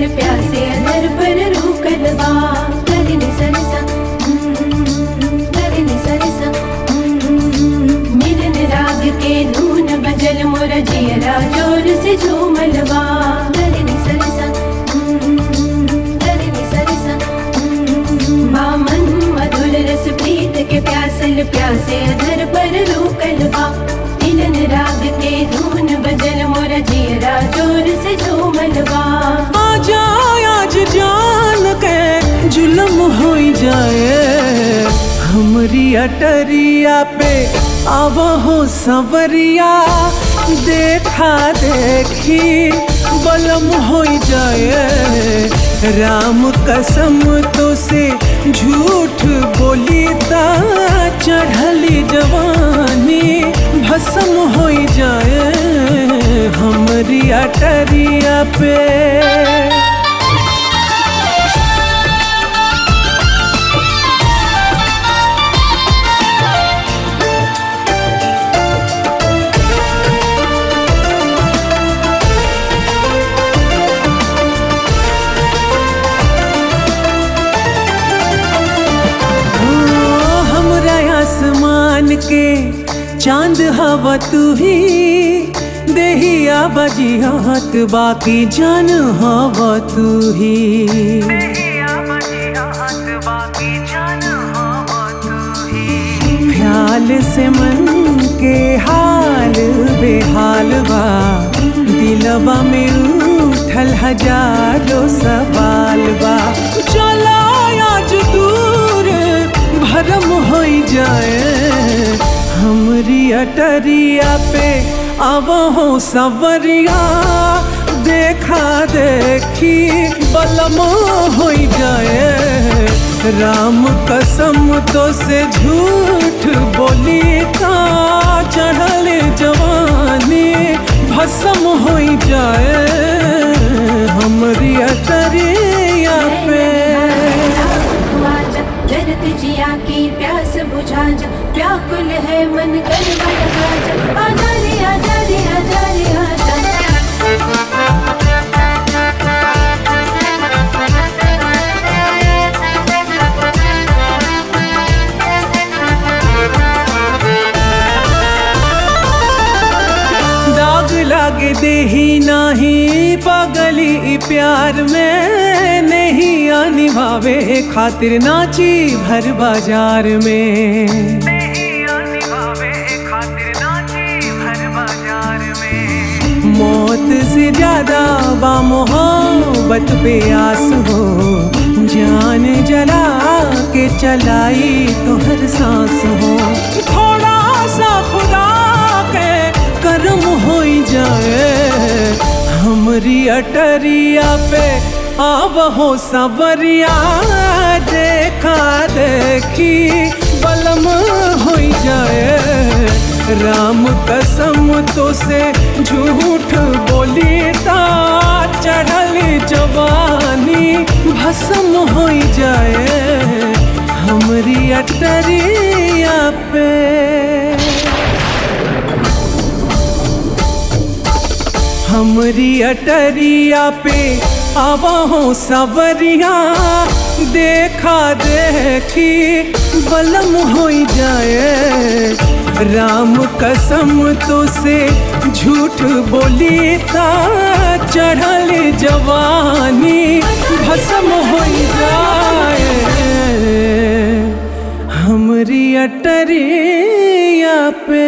प्यासे अधर पर रूकल बा गगन सरसा गगन सरसा मिलन राग के धून बजल मोर जियरा जोर से झूमल बा गगन सरसा गगन सरसा बामन मधुर रस प्रीत के प्यासल प्यासे अधर पर रूकल बा मिलन राग के धून बजल मोर जियरा जोर से झूमल बा आजा आज जान के जुलम हो जाए हमरी अटरिया पे आव हो सवरिया देखा देखी बलम हो जाए राम कसम तो से झूठ बोली ता चढ़ली जवानी भस्म हो जाए हमरी अटरिया पे ओ, हमरा आसमान के चांद हवा तू ही देहिया बजियात बाकी जान हवा तू ही ख्याल से मन के हाल बेहाल बा दिलवा में उठल हजारों सवाल बा चला आज दूर भरम हो जाए हमरी अटरिया पे अब हो सवरिया देखा देखी बलम हो जाए राम कसम तो से झूठ बोली ता चढ़ल जवानी भस्म हो जाए हमरी अटरिया पे आजा जरत जिया की प्यास बुझा जा व्याकुल है मन कर लगा जा आजा रे आजा रे आजा रे आजा दाग लाग देही नाही पगली ई प्यार में नहीं निभावे खातिर नाची भर बाजार में मौत से ज्यादा बा मोहब्बत पे आस हो जान जला के चलाई तो हर सांस हो थोड़ा सा खुदा के कर्म हो जाए हमरी अटरिया पे आब हो सवरिया देखा देखी बलम हो जाए राम कसम तो से झूठ बोली ता चढ़ल जवानी भस्म हो जाए हमरी अटरिया पे हमरी अटरिया पे आवा हो सवरिया देखा देखी बलम हो जाए राम कसम तो से झूठ बोली ता चढ़ल जवानी भस्म हो जाए हमरी अटरिया पे